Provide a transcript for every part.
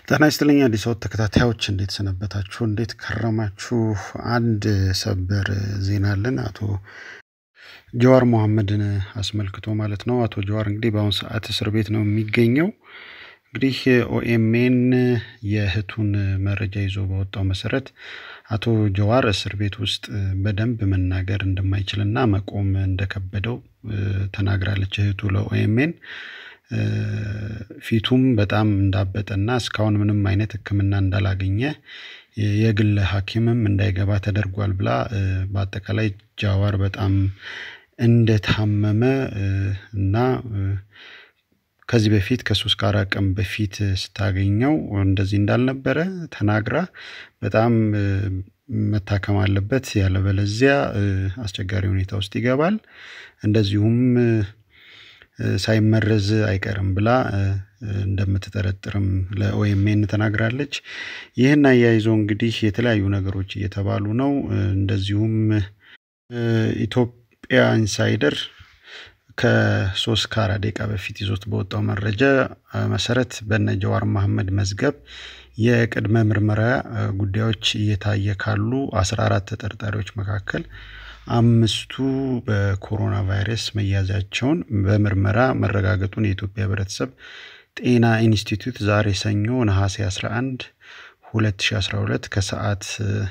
ጤና ይስጥልኝ አዲስ አበባ ተከታታዮች እንዴት ሰነበታችሁ? እንዴት ከረማችሁ? አንድ ሰበር ዜና አለን። አቶ ጀዋር መሐመድን አስመልክቶ ማለት ነው። አቶ ጀዋር እንግዲህ በአሁኑ ሰዓት እስር ቤት ነው የሚገኘው። እንግዲህ ኦኤምኤን የእህቱን መረጃ ይዞ በወጣው መሰረት አቶ ጀዋር እስር ቤት ውስጥ በደንብ መናገር እንደማይችልና መቆም እንደከበደው ተናግራለች እህቱ ለኦኤምኤን። ፊቱም በጣም እንዳበጠና እስካሁን ምንም አይነት ሕክምና እንዳላገኘ የግል ሐኪምም እንዳይገባ ተደርጓል ብላ በአጠቃላይ ጃዋር በጣም እንደታመመ እና ከዚህ በፊት ከሶስት ከአራት ቀን በፊት ስታገኘው እንደዚህ እንዳልነበረ ተናግራ በጣም መታከም አለበት ያለበለዚያ አስቸጋሪ ሁኔታ ውስጥ ይገባል፣ እንደዚሁም ሳይመረዝ አይቀርም ብላ እንደምትጠረጥርም ለኦኤምኤን ተናግራለች። ይህን አያይዞ እንግዲህ የተለያዩ ነገሮች እየተባሉ ነው። እንደዚሁም ኢትዮጵያ ኢንሳይደር ከሶስት ከአራት ደቂቃ በፊት ይዞት በወጣው መረጃ መሰረት በነ ጀዋር መሐመድ መዝገብ የቅድመ ምርመራ ጉዳዮች እየታየ ካሉ አስራ አራት ተጠርጣሪዎች መካከል አምስቱ በኮሮና ቫይረስ መያዛቸውን በምርመራ መረጋገጡን የኢትዮጵያ ሕብረተሰብ ጤና ኢንስቲትዩት ዛሬ ሰኞ ነሐሴ 11 2012 ከሰዓት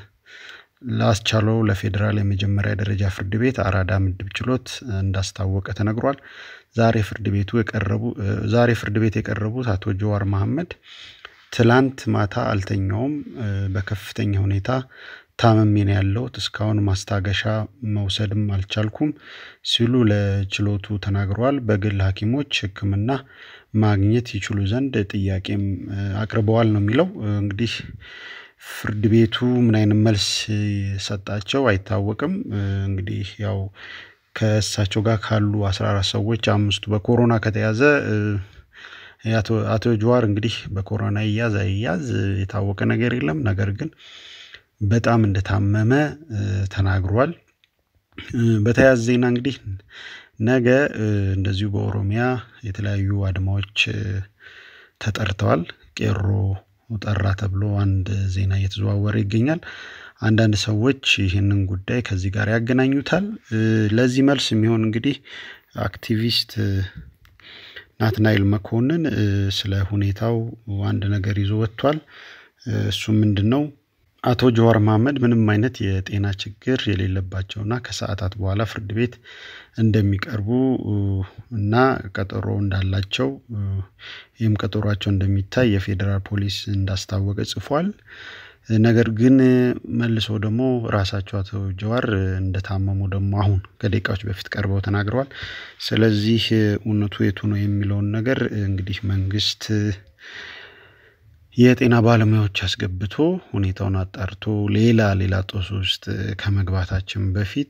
ላስቻለው ለፌዴራል የመጀመሪያ ደረጃ ፍርድ ቤት አራዳ ምድብ ችሎት እንዳስታወቀ ተነግሯል። ዛሬ ፍርድ ቤቱ የቀረቡ ዛሬ ፍርድ ቤት የቀረቡት አቶ ጀዋር መሐመድ ትላንት ማታ አልተኛውም፣ በከፍተኛ ሁኔታ ታመሜ ነው ያለሁት፣ እስካሁን ማስታገሻ መውሰድም አልቻልኩም ሲሉ ለችሎቱ ተናግረዋል። በግል ሐኪሞች ሕክምና ማግኘት ይችሉ ዘንድ ጥያቄም አቅርበዋል ነው የሚለው። እንግዲህ ፍርድ ቤቱ ምን አይነት መልስ ሰጣቸው አይታወቅም። እንግዲህ ያው ከእሳቸው ጋር ካሉ አስራ አራት ሰዎች አምስቱ በኮሮና ከተያዘ አቶ ጀዋር እንግዲህ በኮሮና ይያዝ አይያዝ የታወቀ ነገር የለም። ነገር ግን በጣም እንደታመመ ተናግሯል። በተያያዘ ዜና እንግዲህ ነገ እንደዚሁ በኦሮሚያ የተለያዩ አድማዎች ተጠርተዋል። ቄሮ ጠራ ተብሎ አንድ ዜና እየተዘዋወረ ይገኛል። አንዳንድ ሰዎች ይህንን ጉዳይ ከዚህ ጋር ያገናኙታል። ለዚህ መልስ የሚሆን እንግዲህ አክቲቪስት ናትናኤል መኮንን ስለ ሁኔታው አንድ ነገር ይዞ ወጥቷል። እሱ ምንድን ነው? አቶ ጀዋር መሐመድ ምንም አይነት የጤና ችግር የሌለባቸውና ከሰዓታት በኋላ ፍርድ ቤት እንደሚቀርቡ እና ቀጠሮ እንዳላቸው ይህም ቀጠሯቸው እንደሚታይ የፌዴራል ፖሊስ እንዳስታወቀ ጽፏል። ነገር ግን መልሶ ደግሞ ራሳቸው አቶ ጀዋር እንደታመሙ ደግሞ አሁን ከደቂቃዎች በፊት ቀርበው ተናግረዋል። ስለዚህ እውነቱ የቱ ነው የሚለውን ነገር እንግዲህ መንግስት የጤና ባለሙያዎች አስገብቶ ሁኔታውን አጣርቶ ሌላ ሌላ ጦስ ውስጥ ከመግባታችን በፊት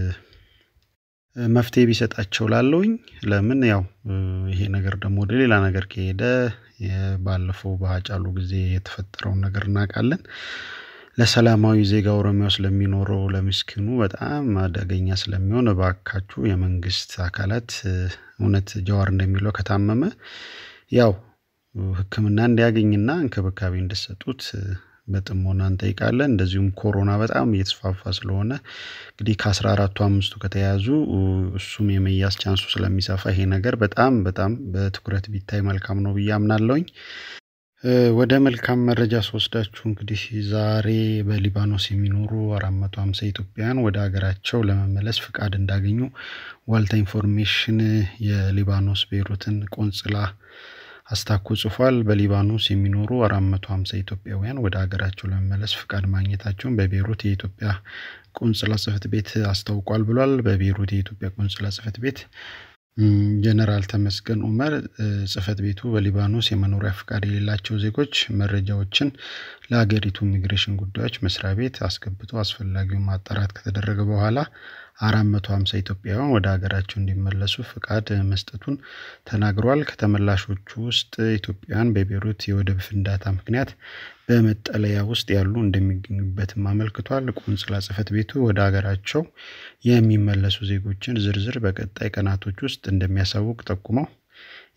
መፍትሄ ቢሰጣቸው ላለውኝ ለምን ያው ይሄ ነገር ደግሞ ወደ ሌላ ነገር ከሄደ ባለፈው በሀጫሉ ጊዜ የተፈጠረውን ነገር እናውቃለን። ለሰላማዊ ዜጋ ኦሮሚያ ውስጥ ለሚኖረው ለምስኪኑ በጣም አደገኛ ስለሚሆን እባካችሁ የመንግስት አካላት እውነት ጀዋር እንደሚለው ከታመመ ያው ሕክምና እንዲያገኝና እንክብካቤ እንዲሰጡት በጥሞና እንጠይቃለን። እንደዚሁም ኮሮና በጣም እየተስፋፋ ስለሆነ እንግዲህ ከአስራ አራቱ አምስቱ ከተያዙ እሱም የመያዝ ቻንሱ ስለሚሰፋ ይሄ ነገር በጣም በጣም በትኩረት ቢታይ መልካም ነው ብዬ አምናለሁኝ። ወደ መልካም መረጃ ስወስዳችሁ እንግዲህ ዛሬ በሊባኖስ የሚኖሩ አራት መቶ ሀምሳ ኢትዮጵያውያን ወደ ሀገራቸው ለመመለስ ፍቃድ እንዳገኙ ዋልታ ኢንፎርሜሽን የሊባኖስ ቤይሩትን ቆንጽላ አስታኮ ጽፏል። በሊባኖስ የሚኖሩ አራት መቶ ሀምሳ ኢትዮጵያውያን ወደ ሀገራቸው ለመመለስ ፍቃድ ማግኘታቸውን በቤይሩት የኢትዮጵያ ቆንጽላ ጽሕፈት ቤት አስታውቋል ብሏል። በቤይሩት የኢትዮጵያ ቆንጽላ ጽሕፈት ቤት ጀነራል ተመስገን ኡመር ጽሕፈት ቤቱ በሊባኖስ የመኖሪያ ፍቃድ የሌላቸው ዜጎች መረጃዎችን ለሀገሪቱ ኢሚግሬሽን ጉዳዮች መስሪያ ቤት አስገብቶ አስፈላጊውን ማጣራት ከተደረገ በኋላ አራት መቶ ሀምሳ ኢትዮጵያውያን ወደ ሀገራቸው እንዲመለሱ ፍቃድ መስጠቱን ተናግሯል። ከተመላሾቹ ውስጥ ኢትዮጵያውያን በቤይሩት የወደብ ፍንዳታ ምክንያት በመጠለያ ውስጥ ያሉ እንደሚገኙበትም አመልክቷል። ቆንጽላ ጽሕፈት ቤቱ ወደ ሀገራቸው የሚመለሱ ዜጎችን ዝርዝር በቀጣይ ቀናቶች ውስጥ እንደሚያሳውቅ ጠቁመው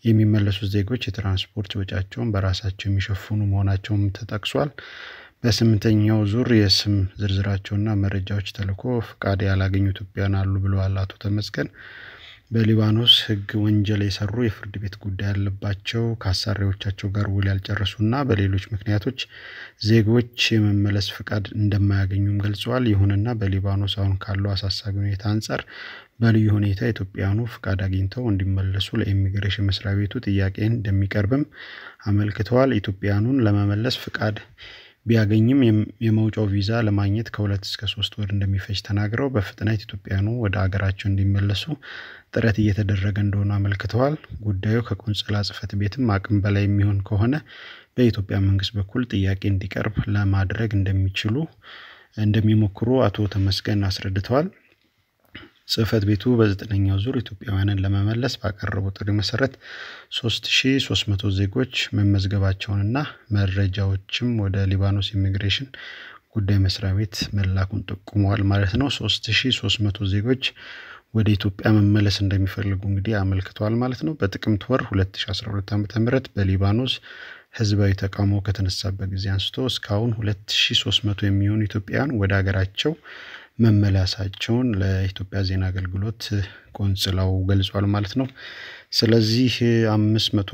የሚመለሱት ዜጎች የትራንስፖርት ወጪያቸውን በራሳቸው የሚሸፍኑ መሆናቸውም ተጠቅሷል። በስምንተኛው ዙር የስም ዝርዝራቸውና መረጃዎች ተልኮ ፍቃድ ያላገኙ ኢትዮጵያውያን አሉ ብለዋል አቶ ተመስገን። በሊባኖስ ሕግ ወንጀል የሰሩ የፍርድ ቤት ጉዳይ ያለባቸው ከአሳሪዎቻቸው ጋር ውል ያልጨረሱና በሌሎች ምክንያቶች ዜጎች የመመለስ ፍቃድ እንደማያገኙም ገልጸዋል። ይሁንና በሊባኖስ አሁን ካለው አሳሳቢ ሁኔታ አንጻር በልዩ ሁኔታ ኢትዮጵያውያኑ ፍቃድ አግኝተው እንዲመለሱ ለኢሚግሬሽን መስሪያ ቤቱ ጥያቄ እንደሚቀርብም አመልክተዋል። ኢትዮጵያውያኑን ለመመለስ ፍቃድ ቢያገኝም የመውጫው ቪዛ ለማግኘት ከሁለት እስከ ሶስት ወር እንደሚፈጅ ተናግረው በፍጥነት ኢትዮጵያውያኑ ወደ አገራቸው እንዲመለሱ ጥረት እየተደረገ እንደሆነ አመልክተዋል። ጉዳዩ ከቆንጽላ ጽሕፈት ቤትም አቅም በላይ የሚሆን ከሆነ በኢትዮጵያ መንግስት በኩል ጥያቄ እንዲቀርብ ለማድረግ እንደሚችሉ እንደሚሞክሩ አቶ ተመስገን አስረድተዋል። ጽሕፈት ቤቱ በዘጠነኛው ዙር ኢትዮጵያውያንን ለመመለስ ባቀረበው ጥሪ መሰረት 3300 ዜጎች መመዝገባቸውንና መረጃዎችም ወደ ሊባኖስ ኢሚግሬሽን ጉዳይ መስሪያ ቤት መላኩን ጠቁመዋል ማለት ነው። 3300 ዜጎች ወደ ኢትዮጵያ መመለስ እንደሚፈልጉ እንግዲህ አመልክተዋል ማለት ነው። በጥቅምት ወር 2012 ዓ ም በሊባኖስ ህዝባዊ ተቃውሞ ከተነሳበት ጊዜ አንስቶ እስካሁን 2300 የሚሆኑ ኢትዮጵያውያን ወደ ሀገራቸው መመለሳቸውን ለኢትዮጵያ ዜና አገልግሎት ቆንጽላው ገልጿል ማለት ነው። ስለዚህ አምስት መቶ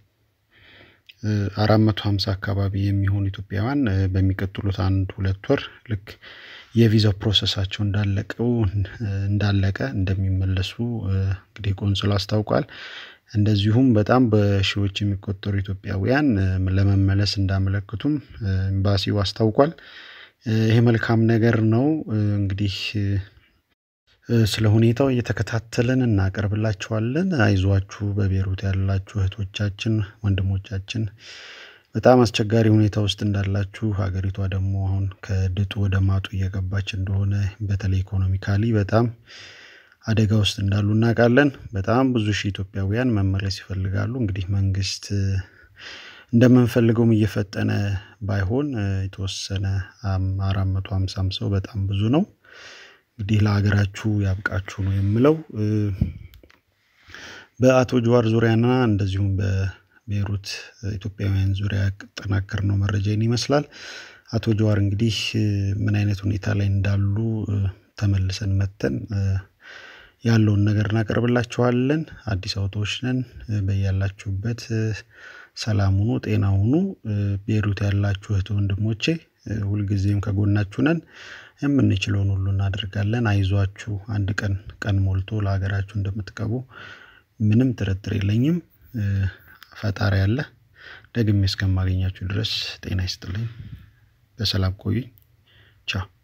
አራት መቶ ሀምሳ አካባቢ የሚሆኑ ኢትዮጵያውያን በሚቀጥሉት አንድ ሁለት ወር ልክ የቪዛው ፕሮሰሳቸው እንዳለቀው እንዳለቀ እንደሚመለሱ እንግዲህ ቆንጽላው አስታውቋል። እንደዚሁም በጣም በሺዎች የሚቆጠሩ ኢትዮጵያውያን ለመመለስ እንዳመለክቱም ኤምባሲው አስታውቋል። ይሄ መልካም ነገር ነው። እንግዲህ ስለ ሁኔታው እየተከታተልን እናቀርብላችኋለን። አይዟችሁ በቤሩት ያላችሁ እህቶቻችን፣ ወንድሞቻችን በጣም አስቸጋሪ ሁኔታ ውስጥ እንዳላችሁ ሀገሪቷ ደግሞ አሁን ከድጡ ወደ ማጡ እየገባች እንደሆነ በተለይ ኢኮኖሚካሊ በጣም አደጋ ውስጥ እንዳሉ እናውቃለን። በጣም ብዙ ሺህ ኢትዮጵያውያን መመለስ ይፈልጋሉ። እንግዲህ መንግስት እንደምንፈልገውም እየፈጠነ ባይሆን የተወሰነ አራት መቶ ሀምሳም ሰው በጣም ብዙ ነው። እንግዲህ ለሀገራችሁ ያብቃችሁ ነው የምለው። በአቶ ጀዋር ዙሪያና እንደዚሁም በቤሩት ኢትዮጵያውያን ዙሪያ ያጠናከርነው መረጃ ይህን ይመስላል። አቶ ጀዋር እንግዲህ ምን አይነት ሁኔታ ላይ እንዳሉ ተመልሰን መተን ያለውን ነገር እናቀርብላችኋለን። አዲስ አበባዎች ነን። በያላችሁበት ሰላም ሁኑ፣ ጤና ሁኑ። ቤሩት ያላችሁ እህት ወንድሞቼ ሁልጊዜም ከጎናችሁ ነን። የምንችለውን ሁሉ እናደርጋለን። አይዟችሁ፣ አንድ ቀን ቀን ሞልቶ ለሀገራችሁ እንደምትገቡ ምንም ጥርጥር የለኝም። ፈጣሪ አለ። ደግሜ እስከማገኛችሁ ድረስ ጤና ይስጥልኝ። በሰላም ቆዩኝ። ቻው